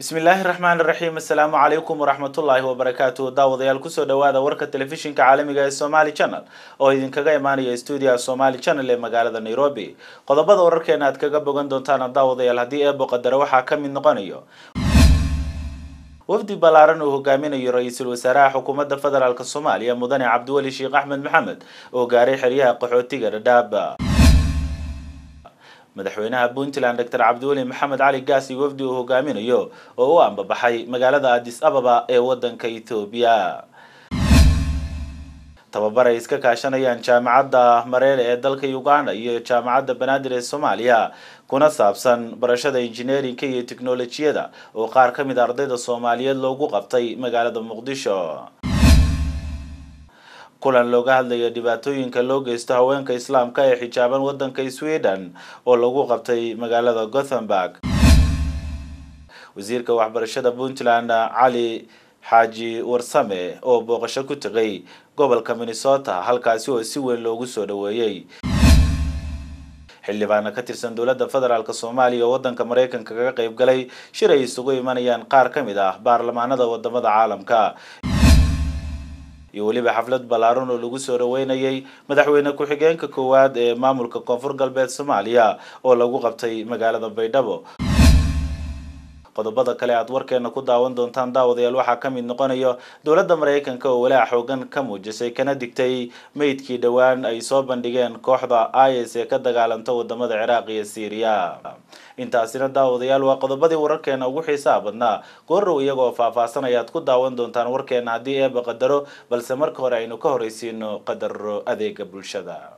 bismillaahi raxmaan raxiim assalaamu calaykum waraxmatullaahi wabarakaatu daawadayaal kusoo dhawaada warka telefishinka caalamiga ee somali channel oo idinkaga imaanaya stuudiyaha somali channel ee magaalada nairobi qodobada wararkeena aad kaga bogan doontaan daawadayaal haddii eebo qadare waxaa ka mid noqonayo wafdi ballaaran uu hogaaminayo ra-iisul wasaaraha xukuumadda federaalk soomaaliya mudane cabdiweli sheekh axmed maxamed oo gaaray xeryaha qaxootiga dhadhaab madaxweynaha puntland doctor cabdiweli maxamed cali gaasi wafdi uu hogaaminayo oo u ambabaxay magaalada addis ababa ee wadanka ethoobiya tababar ay iska kaashanayaan jaamacadda mareele ee dalka uganda iyo jaamacadda banaadir ee soomaaliya kuna saabsan barashada injineerinka iyo teknolojiyada oo qaar ka mid a ardayda soomaaliyeed loogu qabtay magaalada muqdisho kulan looga hadlaya dhibaatooyinka loo geysto haweenka islaamka ee xijaaban wadanka sweden oo lagu qabtay magaalada gothenburg wasiirka waxbarashada puntland cali xaaji warsame oo booqasho ku tegay gobolka minnesota halkaasi oo si weyn loogu soo dhaweeyey xildhibaana ka tirsan dowladda federaalk soomaaliya oo wadanka maraykanka kaga qayb galay shir ay isugu imanayaan qaar ka mid ah baarlamaanada wadamada caalamka iyo weliba xaflad ballaaran oo lagu soo dhaweynayay madaxweyne ku-xigeenka koowaad ee maamulka koonfur galbeed soomaaliya oo lagu qabtay magaalada baydhabo qodobada kale aad warkeena ku daawan doontaan daawadayaal waxaa ka mid noqonayo dowladda maraykanka oo walaac xoogan ka muujisay kana digtay meydkii dhowaan ay soo bandhigeen kooxda is ee ka dagaalanta wadamada ciraaq iyo syriya intaasina daawadayaal waa qodobadii wararkeena ugu xiisaha badnaa goorrow iyagoo faahfaahsan ayaad ku daawan doontaan warkeena haddii eeba qadaro balse marka hore aynu ka horreysiino qadaro adeega bulshada